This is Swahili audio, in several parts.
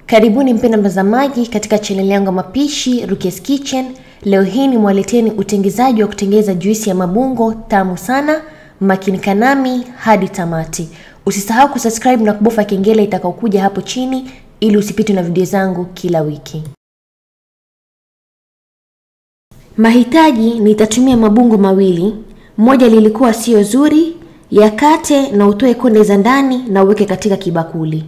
Karibuni mpenda mtazamaji katika chaneli yangu ya mapishi Rukia's Kitchen. Leo hii nimwaleteni utengezaji wa kutengeza juisi ya mabungo tamu sana. Makinika nami hadi tamati. Usisahau kusubscribe na kubofya kengele itakaokuja hapo chini ili usipitwe na video zangu kila wiki. Mahitaji, nitatumia mabungo mawili. Moja lilikuwa sio zuri, yakate na utoe konde za ndani na uweke katika kibakuli.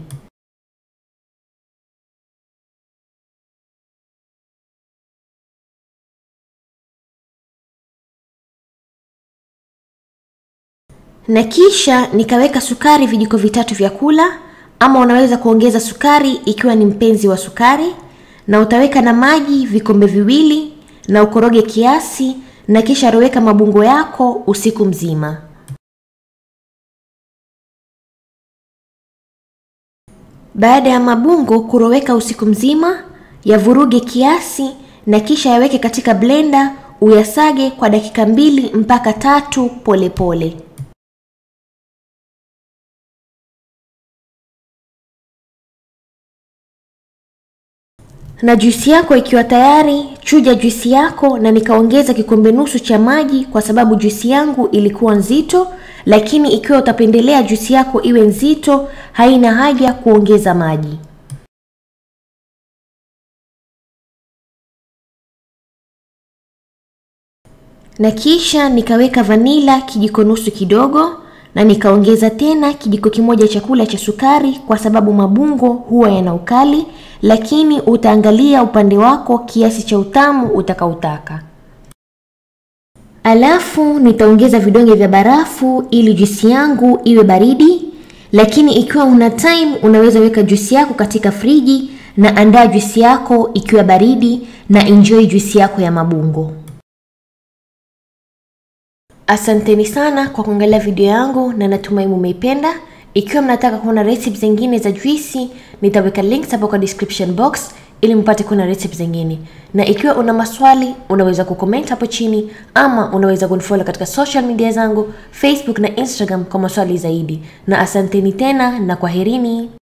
na kisha nikaweka sukari vijiko vitatu vya kula, ama unaweza kuongeza sukari ikiwa ni mpenzi wa sukari, na utaweka na maji vikombe viwili na ukoroge kiasi, na kisha roweka mabungo yako usiku mzima. Baada ya mabungo kuroweka usiku mzima, yavuruge kiasi na kisha yaweke katika blender, uyasage kwa dakika mbili mpaka tatu polepole pole. na juisi yako ikiwa tayari, chuja juisi yako, na nikaongeza kikombe nusu cha maji kwa sababu juisi yangu ilikuwa nzito. Lakini ikiwa utapendelea juisi yako iwe nzito, haina haja kuongeza maji. Na kisha nikaweka vanila kijiko nusu kidogo, na nikaongeza tena kijiko kimoja chakula cha sukari kwa sababu mabungo huwa yana ukali lakini utaangalia upande wako kiasi cha utamu utakautaka. Alafu nitaongeza vidonge vya barafu ili juisi yangu iwe baridi, lakini ikiwa una time unaweza weka juisi yako katika friji na andaa juisi yako ikiwa baridi na enjoy juisi yako ya mabungo. Asanteni sana kwa kuangalia video yangu na natumai mumeipenda. Ikiwa mnataka kuona recipe zingine za juisi, nitaweka links hapo kwa description box ili mpate kuona recipe zingine. Na ikiwa una maswali, unaweza kucomment hapo chini ama unaweza kunifollow katika social media zangu Facebook na Instagram kwa maswali zaidi. Na asanteni tena na kwaherini.